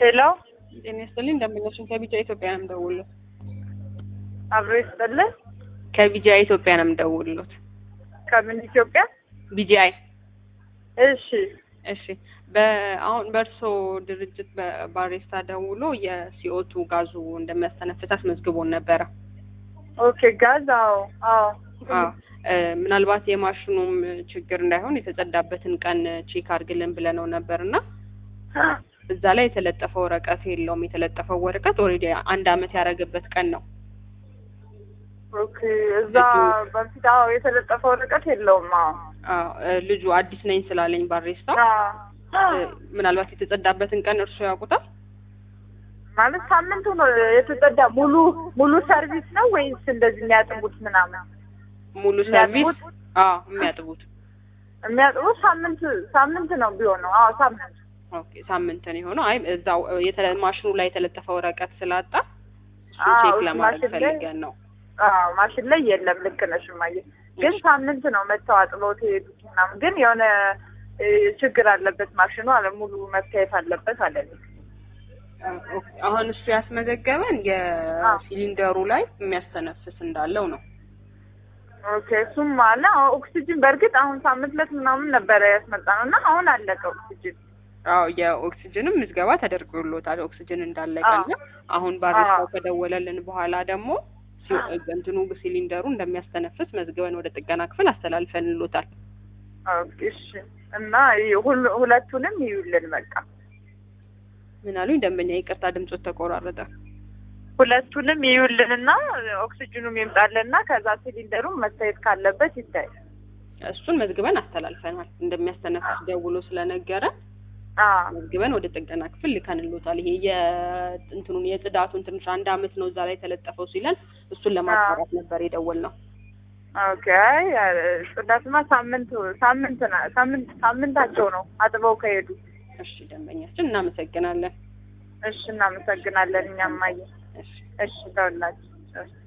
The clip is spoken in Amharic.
ሄሎ ጤና ይስጥልኝ እንደምነሽን ከቢጃ ኢትዮጵያ ነው የምደውልሎት። አብሮ ይስጥልን። ከቢጃ ኢትዮጵያ ነው የምደውልሎት። ከምን ኢትዮጵያ? ቢጂአይ እሺ እሺ። በአሁን በእርሶ ድርጅት በባሬስታ ደውሎ የሲኦቱ ጋዙ እንደሚያስተነፍስ አስመዝግቦን ነበረ። ኦኬ ጋዝ አዎ አዎ አዎ እ ምናልባት የማሽኑም ችግር እንዳይሆን የተጸዳበትን ቀን ቼክ አድርግልን ብለነው ነበር እና እዛ ላይ የተለጠፈ ወረቀት የለውም። የተለጠፈው ወረቀት ኦልሬዲ አንድ አመት ያደረገበት ቀን ነው። ኦኬ እዛ በፊት አዎ የተለጠፈ ወረቀት የለውም። አዎ አዎ እ ልጁ አዲስ ነኝ ስላለኝ ባሬስታ አዎ እ ምናልባት የተጸዳበትን ቀን እርሱ ያውቁታል? ማለት ሳምንቱ ነው የተጸዳ። ሙሉ ሙሉ ሰርቪስ ነው ወይስ እንደዚህ የሚያጥቡት ምናምን? ሙሉ ሰርቪስ የሚያጥቡት? አዎ የሚያጥቡት የሚያጥቡት ሳምንት ሳምንት ነው ቢሆነው። አዎ ሳምንት ኦኬ ሳምንት ነው የሆነው። አይ እዛው የተለ- ማሽኑ ላይ የተለጠፈ ወረቀት ስላጣ እሱን አዎ፣ ቼክ እሱ ለማድረግ ማሽን ላይ- ፈልገን ነው። አዎ ማሽን ላይ የለም። ልክ ነሽ እማዬ። ግን ሳምንት ነው መተው አጥበውት የሄዱት ምናምን። ግን የሆነ እ ችግር አለበት ማሽኑ አለ ሙሉ መታየት አለበት አለ። ኦኬ፣ አሁን እሱ ያስመዘገበን የሲሊንደሩ ላይ የሚያስተነፍስ እንዳለው ነው። ኦኬ እሱም አለ። አዎ ኦክሲጅን በእርግጥ አሁን ሳምንት ዕለት ምናምን ነበረ ያስመጣ ነው እና አሁን አለቀ ኦክሲጅን። አዎ የኦክሲጅንም ምዝገባ ተደርጎሎታል። ኦክሲጅን እንዳለቀና አሁን ባሬስታው አዎ። ከደወለልን በኋላ ደግሞ ሲ- እንትኑ ሲሊንደሩ እንደሚያስተነፍስ መዝግበን ወደ ጥገና ክፍል አስተላልፈንሎታል። ኦኬ እሺ። እና ይ- ሁሉ- ሁለቱንም ይዩልን በቃ ምን አሉኝ ደንበኛ? ይቅርታ ድምጾት ተቆራረጠ። ሁለቱንም ይዩልንና ኦክሲጅኑም ይምጣልና ከዛ ሲሊንደሩም መታየት ካለበት ይታይ። እሱን መዝግበን አስተላልፈናል። እንደሚያስተነፍስ ደውሎ ስለነገረ አዎ መዝግበን ወደ ጥገና ክፍል ልከንሎታል። ይሄ የእንትኑን የጽዳቱን ትንሽ አንድ አመት ነው እዛ ላይ የተለጠፈው ሲለን እሱን ለማጣራት ነበር የደወልነው። ኦኬ። አይ ጽዳትማ ሳምንት ሳምንት ና- ሳምንት ሳምንታቸው ነው አጥበው ከሄዱ። እሺ ደንበኛችን እናመሰግናለን። እሺ እናመሰግናለን። እኛም አየ እሺ እሺ ተውላችሁ። እሺ